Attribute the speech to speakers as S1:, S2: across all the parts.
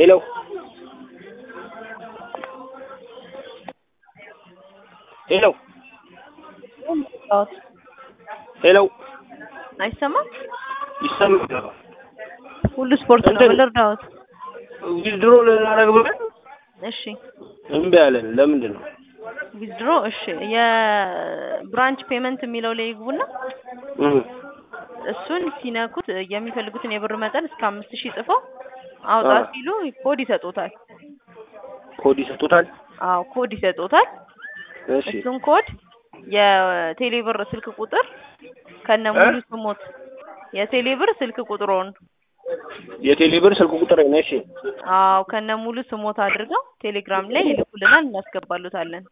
S1: ሄሎ ሄሎ ሄሎ
S2: አይሰማም?
S1: ይሰማል።
S2: ሁሉ ስፖርት ነው።
S1: እንትን-
S2: ልርዳዎት?
S1: ዊዝድሮ ልናደርግ ብለን
S2: እሺ
S1: እምቢ አለን። ለምንድን ነው?
S2: ዊዝድሮ እሺ፣ የብራንች ፔመንት የሚለው ላይ ይግቡና
S1: እም፣
S2: እሱን ሲነኩት የሚፈልጉትን የብር መጠን እስከ አምስት ሺህ ጽፈው አውጣ
S1: አዎ።
S2: ሲሉ ኮድ ይሰጡታል።
S1: ኮድ ይሰጡታል።
S2: አዎ ኮድ ይሰጡታል።
S1: እሺ
S2: እሱን ኮድ የቴሌብር ስልክ ቁጥር ከነ ሙሉ ስሞት የቴሌብር ስልክ ቁጥሮን
S1: የቴሌብር ስልክ ቁጥር ነው። እሺ
S2: አዎ ከነ ሙሉ ስሞት አድርገው ቴሌግራም ላይ ይልኩልናል፣ እናስገባሉታለን።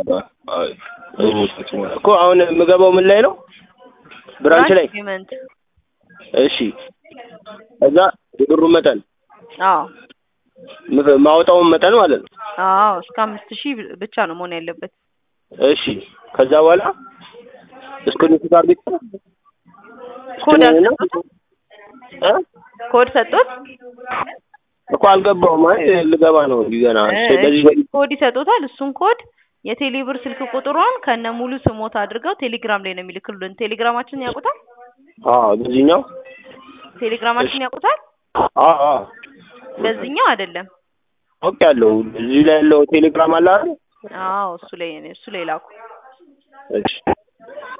S1: እኮ አሁን የምገባው ምን ላይ ነው? ብራንች ላይ።
S2: ፔመንት
S1: እሺ እዛ የብሩ መጠን
S2: አዎ
S1: ምፍ- ማውጣውን መጠን ማለት ነው።
S2: አዎ እስከ አምስት ሺህ ብቻ ነው መሆን ያለበት።
S1: እሺ ከዛ በኋላ እስክሪንሾት አድርጌ
S2: ኮድ
S1: ስትነኝና
S2: አልሰጡትም?
S1: እ?
S2: ኮድ ሰጡት?
S1: እኮ አልገባውም። አይ ልገባ ነው ገና። እሺ በዚህ በዚህ
S2: ኮድ ይሰጡታል። እሱን ኮድ የቴሌብር ስልክ ቁጥሯን ከነ ሙሉ ስሞት አድርገው ቴሌግራም ላይ ነው የሚልክሉን። ቴሌግራማችን ያውቁታል?
S1: አዎ በዚህኛው
S2: ቴሌግራማችን ያውቁታል?
S1: አዎ አዎ
S2: በዚህኛው አይደለም።
S1: ኦኬ ያለው እዚህ ላይ ያለው ቴሌግራም አለ አይደል?
S2: አዎ እሱ ላይ እሱ ላይ ላኩ።
S1: እሺ